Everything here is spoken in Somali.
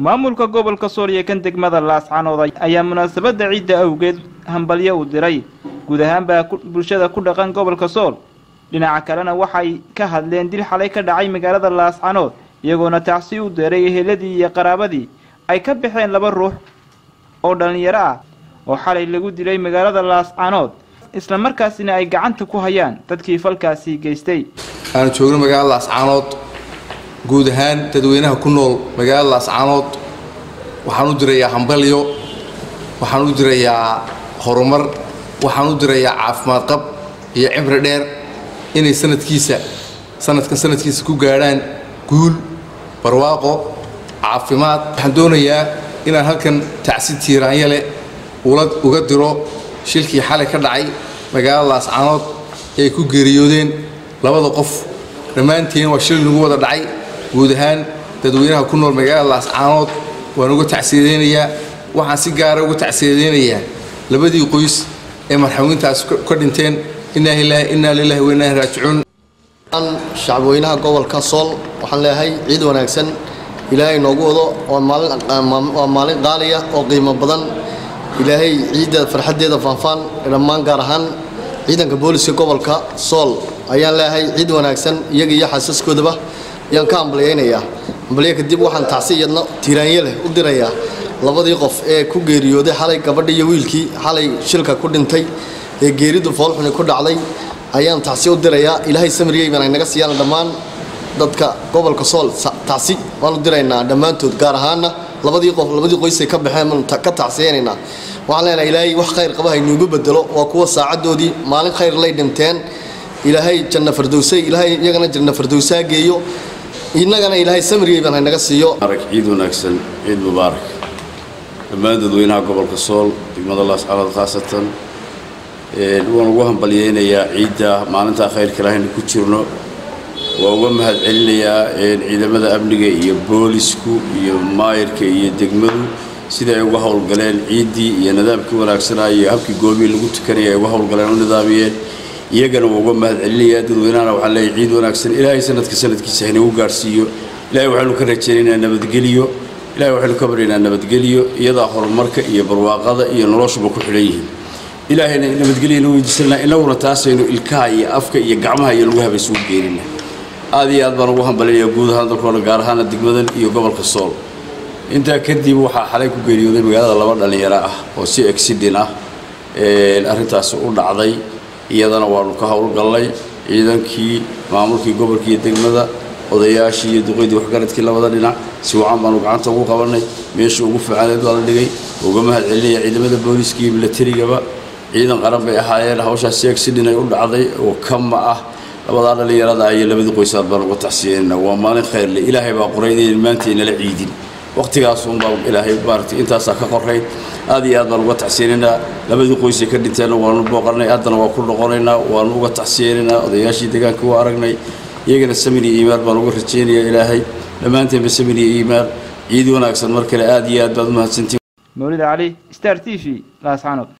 maamulka gobolka sool iyo kan degmada laascanood ayaa munaasabadda ciidda awgeed hambalyo u diray guud ahaanbaa bulshada ku dhaqan gobolka sool dhinaca kalena waxay ka hadleen dil xalay ka dhacay magaalada laascanood iyagoona tacsi u deeray eheladii iyo qaraabadii ay ka baxeen laba ruux oo dhallinyaro ah oo xalay lagu dilay magaalada laascanood isla markaasina ay gacanta ku hayaan dadkii falkaasi geystay aanu joogno magaalada laascaanood guud ahaan dadweynaha ku nool magaalada laascaanood waxaan u dirayaa hambalyo waxaan u dirayaa horumar waxaan u dirayaa caafimaad qab iyo cimri dheer inay sanadkiisa sanadkan sanadkiisa ku gaadhaan guul barwaaqo caafimaad waxaan doonayaa inaan halkan tacsi tiiraanya leh uga diro shilkii xalay ka dhacay magaalada laascaanood ee ay ku geeriyoodeen labada qof dhammaantiin waa shil nagu wada dhacay guud ahaan dadweynaha ku nool magaalada laascaanood waan uga tacsiyadeynayaa waxaan si gaara uga tacsiyadeynayaa labadii qoys ee marxawiintaas ka dhinteen innaa lilaahi wa innaa raajicuun shacabweynaha gobolka sool waxaan leeyahay ciid wanaagsan ilaahay noogu wado waa maalin qaaliya oo qiimo badan ilaahay ciidda farxaddeeda faanfaan dhammaan gaar ahaan ciidanka booliska gobolka sool ayaan leeyahay ciid wanaagsan iyaga iyo xaasaskoodaba ayaan ka hambalyaynayaa hambalyo kadib waxaan tacsi iyadna tiiraanye leh u dirayaa labadii qof ee ku geeriyooday xalay gabadhi iyo wiilkii xalay shilka ku dhintay ee geeridu foolxuni ku dhacday ayaan tacsi u dirayaa ilaahay samiriyeyban ay naga siiyaan dhammaan dadka gobolka sool tacsi waan u diraynaa dhammaantood gaar ahaana labadii qof labadii qoysay ka baxeen baan ka tacsiyaynaynaa waxaan leenahay ilaahay wax khayr qaba haynuugu bedelo waa kuwa saacadoodii maalin khayr lay dhinteen ilaahay janna fardowsay ilaahay iyagana janna fardowsaa geeyo innagana ilaahay samiriyeyban haynaga siiyo ciid wanaagsan ciid mubaarak dhammaan dadweynaha gobolka sool degmada laascanood khaasatan waan ugu hambalyeynayaa ciidda maalintaa khayrka ilaahayna ku jirno waa uga mahad celinayaa ciidamada amniga iyo boolisku iyo maayirka iyo degmadu sida ay uga howlgaleen ciiddii iyo nidaamkii wanaagsanaa iyo habkii goomihii lagu tukanaya ay uga howlgaleen u nidaamiyeen iyagana waa uga mahad celinayaa dadweynahana waxaan leeyahay ciid wanaagsan ilaahay sanadka sanadkiisa haynagu gaarhsiiyo ilahay waxaynu ka rajaynaynaa nabadgeliyo ilahay waxaynu ka baryaynaa nabadgeliyo iyadaa horumarka iyo barwaaqada iyo noloshuba ku xidhan yihiin ilaahayna nabadgelyana weydiisanaa inaguna taasaynu ilkaha iyo afka iyo gacmaha iyo lagu habaysugu geenina aad iyo aad baan ugu hambalinayaa guud ahaan dalkoona gaar ahaana degmadan iyo gobolka sool intaa kadib waxaa xalay ku geeriyooday magaalada laba dhallinyaro ah oo si exidin ah arrintaasi u dhacday iyadana waanu ka howlgallay ciidankii maamulkii gobolka iyo degmada odayaashii iyo duqeydii waxgaradkii labada dhinac si wacan baanu gacanta ugu qabannay meeshii ugu fiicaneed baa la dhigay uga mahad celinaya ciidamada booliiska iyo milatarigaba ciidan qaran bay ahaayeen hawshaas si exidin ay u dhacday oo kama ah labadaa dhallinyarada iyo labadii qoysaad baan uga taxsiyeynaa waa maalin khayrle ilaahay baa qoray inayn maanta inala ciidin waqtigaasunbaa ilaahay maaragtay intaasaa ka qorayd aad iyo aad baan uga taxsiyeynaynaa labadii qoysay ka dhinteenna waanu booqanay haddana waa ku noqonaynaa waanu uga taxsiyeynaynaa odayaashii deegaanka waa aragnay iyagana samin iyo iimaan baan uga rajaynayaa ilaahay dhammaanteenba samin iyo iimaan ciid wanaagsan mar kale aad iyo aad baad u mahadsantiin mawlid cali star t v laascanood